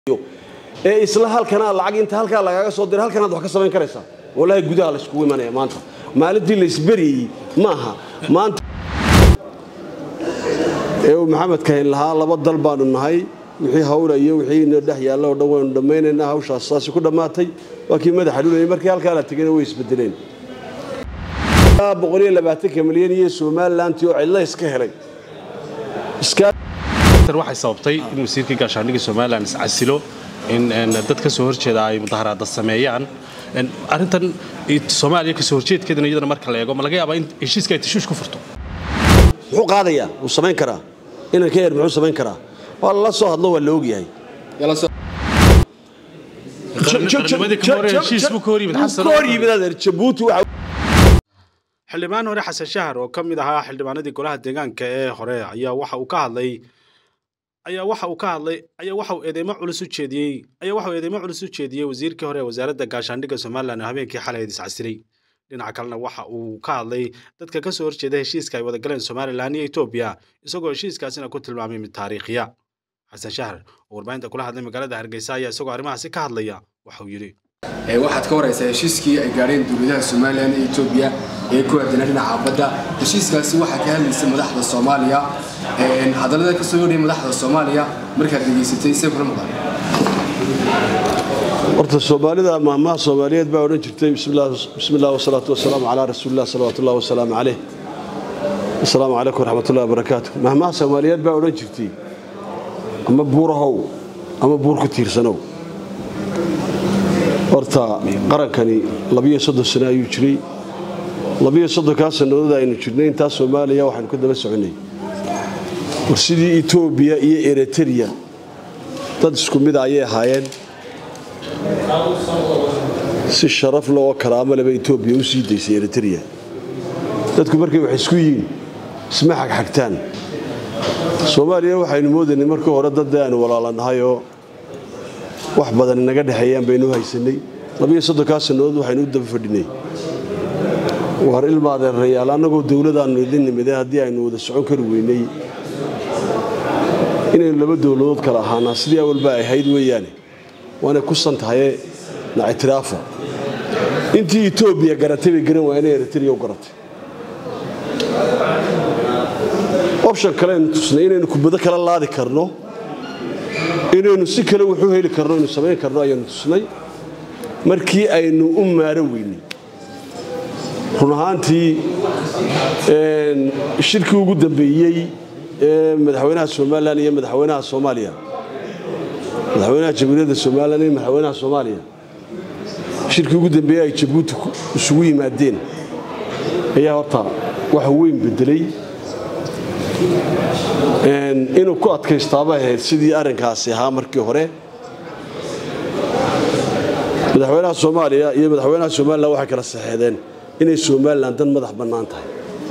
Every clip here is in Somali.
ee isla halkanaa lacag inta halkaa lagaaga soo dira halkanaad wax ka samayn karaysaa walaahi gudaha layskugu imanaya maanta maalintii laysberiyey maaha maanta ee uu maxamed kahin lahaa laba dal baanu nahay wixii hawla iyo wixii ina dhex yaalla oo dhan waynu dhammaynaynaa hawshaas saasi ku dhammaatay waa kii madaxa dhulayay markii halkaa la tegayna way isbedeleen milyan iyo somalilantii oo cidla iska helay waxay sababtay in wasiirkii gaashaandhigga somalilan iscasilo in dad ka soo horjeeda ay mudaharaada sameeyaan arrintan soomaaliya kasoo horjeedkeedana iyadana marka la eego ma laga yaabaa in heshiiska ay tashuush ku furto muxuu qaadayaa wuu samayn karaa inanka yar muxuu samayn karaa waa lala soo hadlo waa la ogyahay xildhibaan hore xasan shahar oo ka mid ahaa xildhibaanadii golaha deegaanka ee hore ayaa waxa uu ka hadlay ayaa waxa uu ka hadlay ayaa waxa uu eedeymo culus u jeediyey ayaa waxa uu eedeymo culus u jeediyey wasiirkii hore ee wasaaradda gaashaandhigga somalilan oo habeenkii xalay iscasiray dhinaca kalena waxa uu ka hadlay dadka ka soo horjeeda heshiiska ay wadagaleen somalilan iyo etoobiya isagoo heshiiskaasina ku tilmaamay mid taariikhiya xasan shahar oo warbaahinta kula hadlay magaalada hargeysa ayaa isagoo arrimahaasi ka hadlaya waxauu yidhi waxaad ka waraysaa heshiiskii ay gaadheen dowladaha somalilan iyo etoobiya ee ku aadana dhinaca badda heshiiskaasi waxaa ka hadlaysay madaxda soomaaliya hadallada ka soo horhaya madaxda soomaaliya markaad degeysatay see kula maqan horta soomaalida maahmaha soomaaliyeed baa odhan jirtay bismi illah wasalaatu wasalaamu calaa rasuulillah salawaatullahi wasalaamu caleyh asalaamu calaykum waraxmatullahi wabarakaatu maahmaha soomaaliyeed baa odhan jirtay ama buurahow ama buur ku tiirsanow horta qarankani labiyo soddon sano ayuu jiray labiyo soddonkaa sannadood aynu jirnay intaa soomaaliya waxaynu ka daba soconnay war sidii etoobiya iyo eritreya dad isku mida ayay ahaayeen si sharaf le oo karaamo leba etoobiya u sii daysay eritreya dadku markay wax isku yihiin isma xagxagtaan soomaaliya waxaynu moodaynay markii hore dad aynu walaalannahayoo wax badan inaga dhexeeyaan baynu haysanay labiyo soddonkaa sannadood waxaynu u daba fadhinay war ilmaadeerayaal annagoo dowladaannu idin nimide haddii aynu wada socon kari weynay inaynu laba dowladood kala ahaanaa sidii awalba ay ahayd weeyaane waanay ku san tahaye na ictiraafa intii etoobiya garatay bay garan waayeen eritreya u garatay option kale aynu tusnay inaynu kubado kala laadi karno inaynu si kale wuxuu heli karno aynu samayn karno ayaanu tusnay markii aynu u maaro weynay run ahaantii shirkii ugu dambeeyey ee madaxweynaha somalilan iyo madaxweynaha soomaaliya madaxweynaha jamhuuriyadda somalilan iyo madaxweynaha soomaaliya shirkii ugu dambeeyey ay jabuuti isugu yimaadeen ayaa horta wax weyn bedelay inuu ku adkaystaabay ahayd sidii arrinkaasi ahaa markii hore madaxweynaha soomaaliya iyo madaxweynaha somalilan waxay kala saxeedeen inay somalilan dan madax bannaan tahay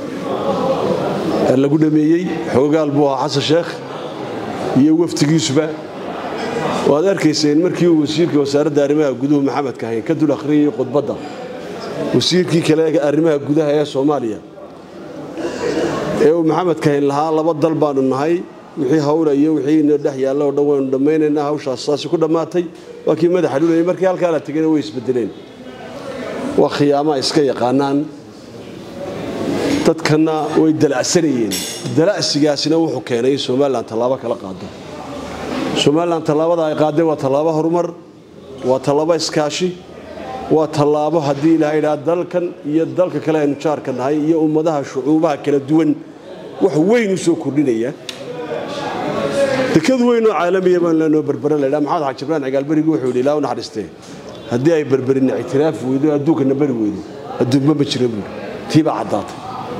lagu dhameeyey xoogaal buu ahaa xasan sheekh iyo waftigiisuba waad arkayseen markii uu wasiirka wasaaradda arrimaha guduhu maxamed kahayn ka dul akhriyay khudbadda wasiirkii kale arrimaha gudaha ee soomaaliya ee uu maxamed kahin lahaa laba dal baanu nahay wixii hawla iyo wixii ina dhex yaalla oo dhan waynu dhammaynaynaa hawshaas saasi ku dhammaatay waa kii madaxa dhulayay markii halkaa la tegayna way isbedeleen waa khiyaama iska yaqaanaan dadkana way dalacsanayeen dalacsigaasina wuxuu keenay in somalilan tallaabo kala qaado somalilan tallaabada ay qaadeen waa tallaabo horumar waa tallaabo iskaashi waa tallaabo haddii ilaha idhaa dalkan iyo dalka kale aynu jaarka nahay iyo ummadaha shucuubaha kala duwan wax weyn u soo kordhinaya dekad weynoo caalamiya baan leenoo berbere laydhaa maxamed xaji ibraan cigaalberigu wuxuu yidhi ilaa u naxariistee haddii ay berberina ictiraaf weydo adduunkana beri weydo adduunba ma jira buuri tiibaa caddaatay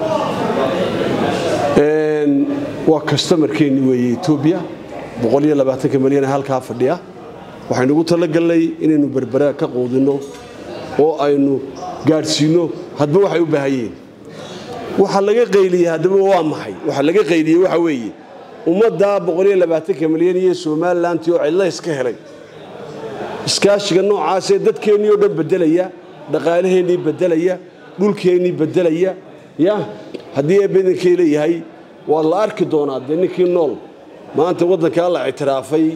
waa kastamarkeenni weeye etoobiya milyan ee halkaa fadhiya waxaynu ugu talagalnay inaynu berbera ka quudinno oo aynu gaadhsiinno hadba waxay u baahanyeen waxa laga qayliyey haddaba waa maxay waxa laga qayliyey waxa weeye ummaddaa milyan iyo somalilantii oo cidla iska helay iskaashiga noocaasee dadkeennii oo dhan beddelaya dhaqaalaheennii beddelaya dhulkeennii beddelaya ya haddii eebadankay leeyahay waa la arki doonaa dee ninkii nool maanta waddankaa la ictiraafay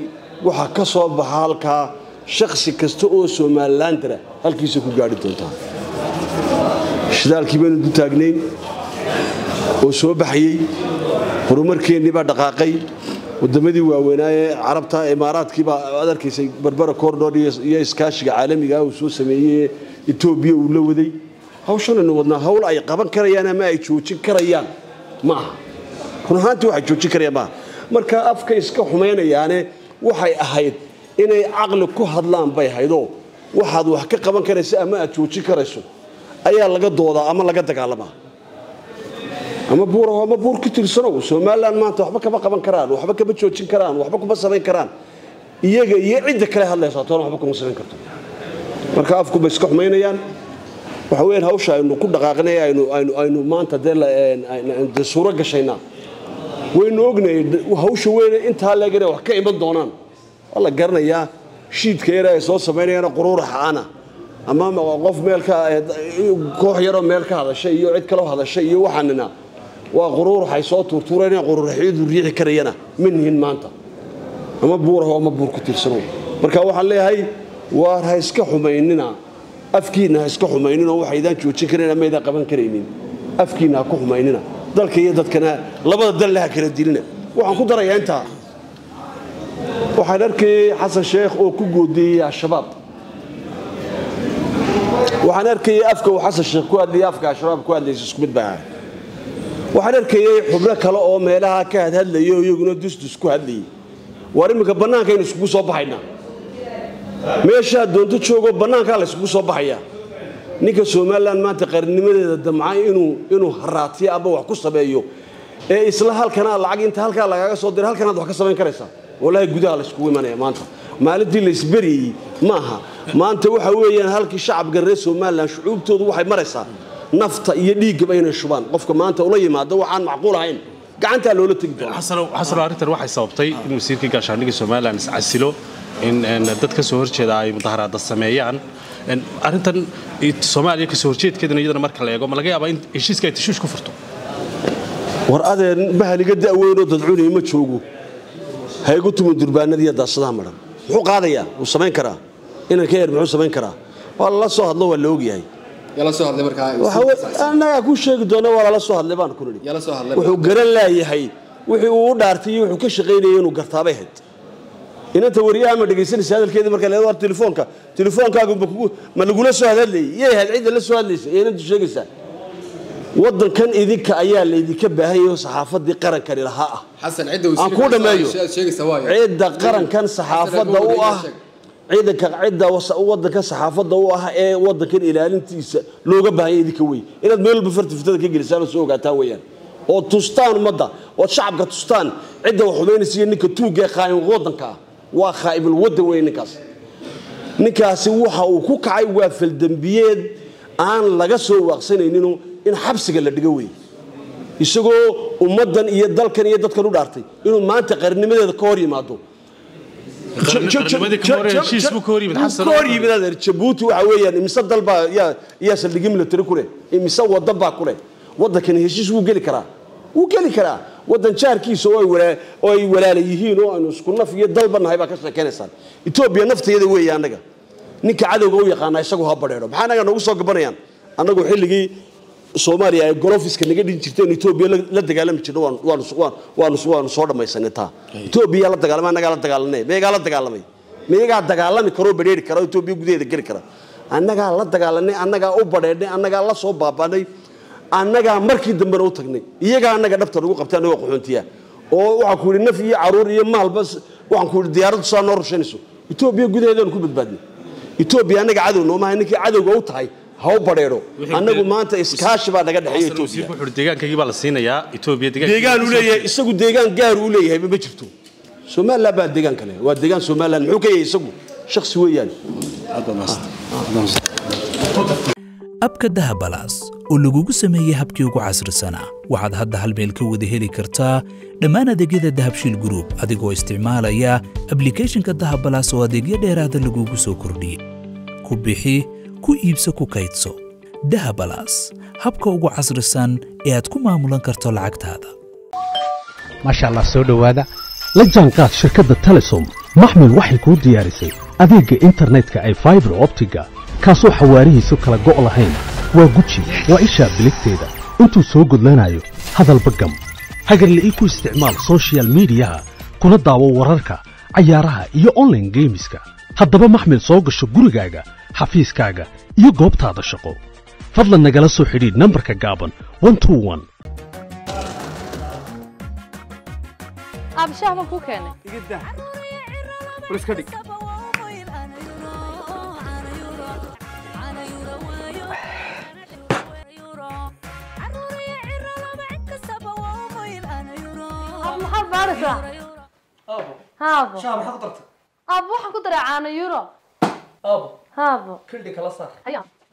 waxaa ka soo baxa halkaa shaksi kasta oo somalilandara halkiisa ku gaari doontaa shidaalkii baynu du taagnayn oo soo baxayey horumarkeennii baa dhaqaaqay waddamadii waaweynaa ee carabta imaaraadkii baa aad arkaysay barbara cordor iyo iskaashiga caalamiga uu soo sameeyey etoobiya uu la waday hawshanaynu wadnaa hawl ay qaban karayaan ama ay joojin karayaan ma aha run ahaantii waxay joojin karayaan maaha marka afka iska xumaynayaane waxay ahayd inay caqli ku hadlaan bay ahaydoo waxaad wax ka qaban karaysa ama aad joojin karayso ayaa laga doodaa ama laga dagaalamaa ama buur ama buur ku tirsanow somalilan maanta waxba kama qaban karaan waxba kama joojin karaan waxba kuma samayn karaan iyaga iyo cidda kale hadlaysa toona waxba kuma samayn karto marka afku bay iska xumaynayaan waxa weeyaan hawsha aynu ku dhaqaaqnay aynu aynu aynu maanta dee dee suuro gashaynaa waynu ognahay hawsha weyne intaa leegana wax ka iman doonaan waa la garanayaa shiidka yar ay soo samaynayaan quruuraxa ana ama qof meel ka koox yaroo meel ka hadashay iyo cid kaloo hadashay iyo waxaanina waa quruuraxay soo tuurtuureen quruuraxyadu riixi karayana ma nihin maanta ama buuraho ama buur ku tirsano marka waxaan leeyahay waar ha iska xumaynina afkiina ha iska xumayninoo waxaydaan joojin karayn ama aydaan qaban karaynin afkiina ha ku xumaynina dalka iyo dadkana labada dalle ha kala dilina waxaan ku darayaa intaa waxaan arkayay xasan sheekh oo ku goodiyey al-shabaab waxaan arkayay afka uu xasan sheekh ku hadlayay afka al-shabaab ku hadlaysa isku mid baa ahay waxaan arkayay xubno kale oo meelaha ka hadhadlayay oo iyaguna dusdus ku hadlayay waar iminka bannaankaynu iskugu soo baxaynaa meeshaa doonto joogoo bannaankaa la yskugu soo baxayaa ninka somalilan maanta qarinimadeeda damca inuu inuu haraatiyo ama wax ku sameeyo ee isla halkanaa lacag inta halkaa lagaaga soo dira halkanaad wax ka samayn karaysaa wallaahi gudaha la yskugu imanaya maanta maalintii la isberiyey ma aha maanta waxa weeyaan halkii shacabka reer somalilan shucuubtoodu waxay maraysaa nafta iyo dhiiggaba inay shubaan qofka maanta ula yimaado waxaan macquul ahayn gacantaa loola tegi doona xasano arrintan waxay sababtay in wasiirkii gaashaandhigga somalilan iscasilo in dad ka soo horjeeda ay mudaharaada sameeyaan arrintan soomaaliya kasoo horjeedkeedana iyadana marka la eego ma laga yaabaa in heshiiska ay tashuush ku furto war adeen bahaliga da'weynoo dadcunii ma joogo ha igu tumin durbaanadiiyo daasadaha madhan muxuu qaadayaa wuu samayn karaa inan ka yar muxuu samayn karaa waa lala soo hadlo waa la ogyahay yala soo hadlay markaa annagaa ku sheegi doona waa lala soo hadlay baan ku nidhi yala soo hadlay wuxuu garan laayahay wixii uu u dhaartay iyo wuxuu ka shaqaynayay inuu gartaabay hayd inanta wariyaha ma dhegaysanaysa hadalkeedii marka leedo war telefoonka telefoonkaagu ma kugu ma lagula soo hadlayay yay ahayd cidda la soo hadlaysa ee inantu sheegaysaa waddankan idinka ayaa laydinka baahan yahay oo saxaafadii qarankani lahaa ah xasan cidda aan kuu dhammeeyo sheegaysa waayo cidda qarankan saxaafadda u ah ciidanka cidda wadanka saxaafadda u ah ee wadankan ilaalintiisa looga baahanya idinka wey inaad meel walba farti fitada ka gelisaan oo soo ogaataan weeyaan oo tustaan ummadda ood shacabka tustaan cidda wax xumaynaysa iyo ninka tuugga ee qaa'im wadanka ah waa khaa'ibul waddan weeye ninkaas ninkaasi waxa uu ku kacay waa faldembiyeed aan laga soo waaqsanayninoo in xabsiga la dhigo wey isagoo ummaddan iyo dalkan iyo dadkan u dhaartay inuu maanta qarinimadeeda ka hor yimaado hor yimid adeer jabuuti waxa weeyaan imise dalbaa yaa yaa saldhigyo military ku leh imise wadan baa ku leh waddankani heshiis wuu geli karaa wuu geli karaa waddan jaarkiisa oo ay walaa oo ay walaala yihiin oo aynu isku naf iyo dalba nahay baa ka sheekaynaysaan etoobiya nafteeda weeye annaga ninka cadowga u yaqaana isagu ha badheedho maxaa annaga noogu soo gabanayaan annagu xilligii soomaaliya ay golofiska naga dhin jirteen etoobiya la dagaalami jirno waanu soo dhammaysanay taa etoobiya la dagaalamay annagaa la dagaalanay meegaa la dagaalamay meegaa dagaalami karoo badheeri kara oo etoobiya gudaheeda geli kara annagaa la dagaalanay annagaa u badheedhnay annagaa la soo baabaanay annagaa markii dambena u tagnay iyagaa annaga dhabta nagu qabtay annagoo qaxoontiya oo waxaan ku yidhi naf iyo caruur iyo maalba waxaan ku yidhi diyaaraddu saa noo rushaynayso etoobiya gudaheedaanu ku badbaadnay etoobiya annaga cadow noomahay ninkii cadowga u tahay ha u badheedho annagu maanta iskaashi baa naga dhexeeya etoobiya deegaankaygii baa la siinayaa etoobiya deegaan uu leeyahay isagu deegaan gaar uu leeyahay ma jirto somaliland baa deegaan kale waa deegaan somaliland muxuu ka yahay isagu shaksi weeyaan abka dahabalaas oo lagugu sameeyey habkii ugu casrisanaa waxaad hadda hal meel ka wada heli kartaa dhammaan adeegyada dahabshiil gruub adigoo isticmaalaya ablikhethonka dahabalaas oo adeegyo dheeraada lagugu soo kordhiyey ku bixi ku iibso ku kaydso dahabalaas habka ugu casrisan ee aad ku maamulan karto lacagtaada maasha allah soo dhowaada la jaanqaad shirkadda telesom maxmil waxay kuu diyaarisay adeegga internetka ay faibar optiga kaasoo xawaarihiisu kala go' lahayn waa guji waa ishaa biligteeda intuu soo gudlanayo hadalba gam hagarla'ii ku isticmaal soshiyal miidiyaha kuna daawo wararka cayaaraha iyo onlaine geemiska haddaba maxmil soo gasho gurigaaga xafiiskaaga iyo goobtaada shaqo fadlan nagala soo xidhiidh nambarka gaaban abshaah baan kuu keenay maxaad baaraysaa haabo haabo waxaan ku daray caano euro haabo